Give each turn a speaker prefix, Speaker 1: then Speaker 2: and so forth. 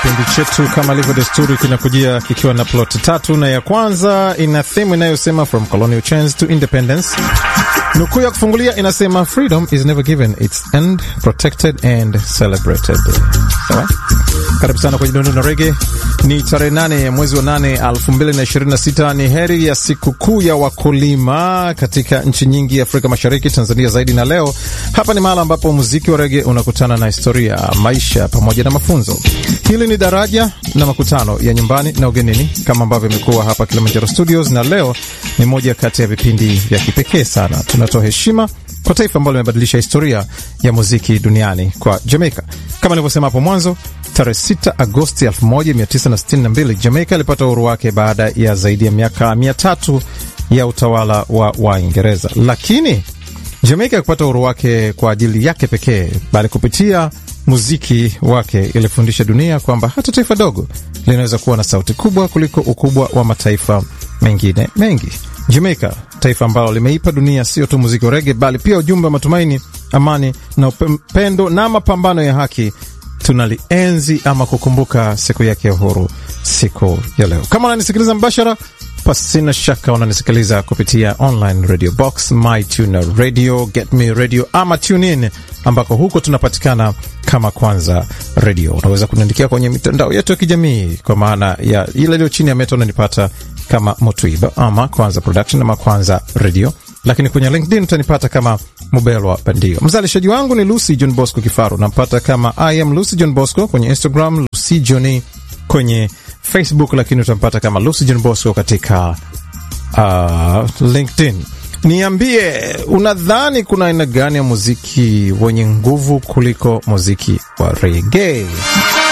Speaker 1: Kipindi chetu kama ilivyo desturi kinakujia kikiwa na plot tatu, na ya kwanza ina theme inayosema from colonial chains to independence. Nukuu ya kufungulia inasema freedom is never given, it's earned, protected and celebrated. Sawa, karibu sana kwenye Dondo na Rege. Ni tarehe nane ya mwezi wa nane elfu mbili na ishirini na sita. Ni heri ya sikukuu ya wakulima katika nchi nyingi ya Afrika Mashariki, Tanzania zaidi. Na leo hapa ni mahala ambapo muziki wa rege unakutana na historia, maisha pamoja na mafunzo. Hili ni daraja na makutano ya nyumbani na ugenini, kama ambavyo imekuwa hapa Kilimanjaro Studios, na leo ni moja kati ya vipindi vya kipekee sana. Tunatoa heshima kwa taifa ambalo limebadilisha historia ya muziki duniani kwa Jamaica. Kama nilivyosema hapo mwanzo, tarehe 6 Agosti 1962 Jamaica ilipata uhuru wake baada ya zaidi ya miaka mia tatu ya utawala wa Waingereza. Lakini Jamaica kupata uhuru wake kwa ajili yake pekee, bali kupitia muziki wake ilifundisha dunia kwamba hata taifa dogo linaweza kuwa na sauti kubwa kuliko ukubwa wa mataifa mengine mengi. Jamaica, taifa ambalo limeipa dunia sio tu muziki wa rege, bali pia ujumbe wa matumaini, amani na upendo na mapambano ya haki. Tunalienzi ama kukumbuka siku yake ya uhuru siku ya leo. Kama unanisikiliza mbashara, pasina shaka unanisikiliza kupitia online radio box, my tuner radio, get me radio ama tune in, ambako huko tunapatikana kama Kwanza Radio. Unaweza kuniandikia kwenye mitandao yetu ya kijamii kwa maana ya ile iliyo chini ya meta, unanipata kama Motuiba ama Kwanza Production ama Kwanza Radio, lakini kwenye LinkedIn utanipata kama Mubelwa Bandio. Mzalishaji wangu ni Lucy John Bosco Kifaru, nampata kama I am Lucy John Bosco kwenye Instagram, Lucy Johni kwenye Facebook, lakini utampata kama Lucy John Bosco katika uh, LinkedIn. Niambie, unadhani kuna aina gani ya muziki wenye nguvu kuliko muziki wa rege?